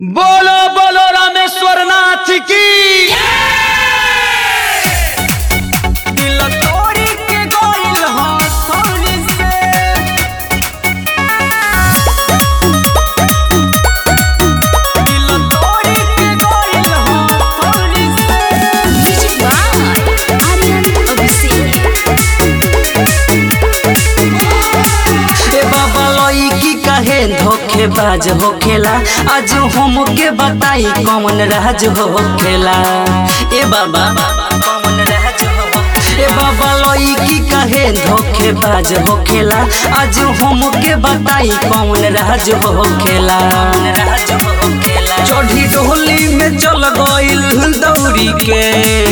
बोलो बोलो रामेश्वर नाथ की दिल तोड़ी के गइल हथौड़ी से दिल तोड़ी के गइल हथौड़ी से Music by Aryan Abhishek. ए बाबा लईकी काहे धोखेबाज होखेला आज हमके बताई कौन राज होखेला ए बाबा कौन राज हो ए बाबा लईकी काहे धोखेबाज होखेला आज हमके बताई कौन राज होखेला राज होखेला चढ़ी डोली में चल गइल दौड़ी के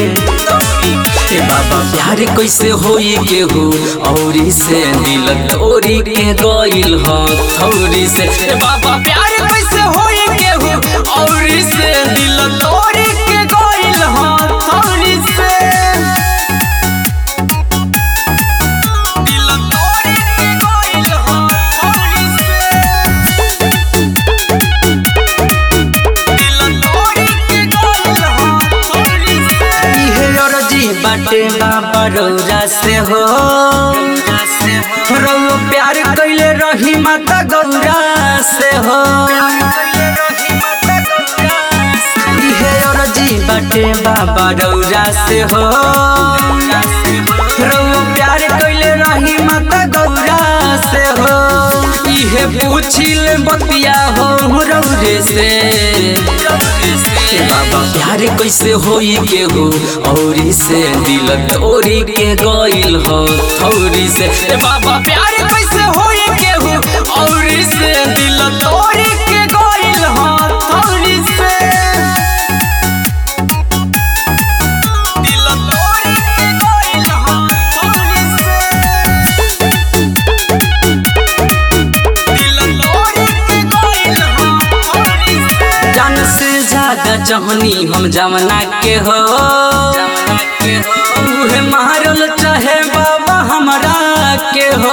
ए बाबा प्यार कैसे होई केहू औरी से दिल तोरी के गइल ह थौरी से ए बाबा प्यार कैसे होई केहू औरी से दिल तोरी के गइल ह थौरी से दिल तोरी के गइल ह थौरी से इहे अरजी बाटे बाबा रौरा से हो रौ प्यार कैले रही माता गौरा से हो इहे अरजी बाटे बाबा रौरा से हो रौ प्यार कैले रही माता गौरा से हो इहे पूछिल बतिया हो रौरे से ए बाबा प्यार कैसे होई केहू औरी से दिल तोरी के गइल हो थौरी से ए बाबा प्यार कैसे होई केहू औरी से दिल तोरी के गइल हो थौरी से दिल तोरी के गइल हो थौरी से जान से ज्यादा चाहनी हम जमना के हो उहे मारल चाहे बाबा हमरा के हो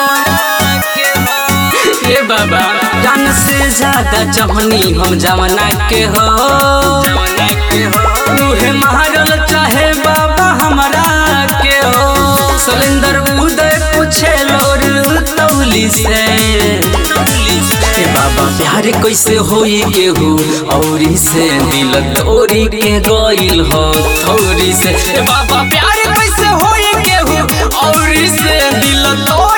ए बाबा जान से ज्यादा चाहनी हम जमना के हो उहे मारल चाहे बाबा हमरा के हो सलेंदर उदय पूछे लोर तौली से ए बाबा प्यार कैसे होई केहू औरी से दिल तोरी के गइल हो थौरी से ए बाबा प्यार कैसे होई केहू औरी से दिल तोरी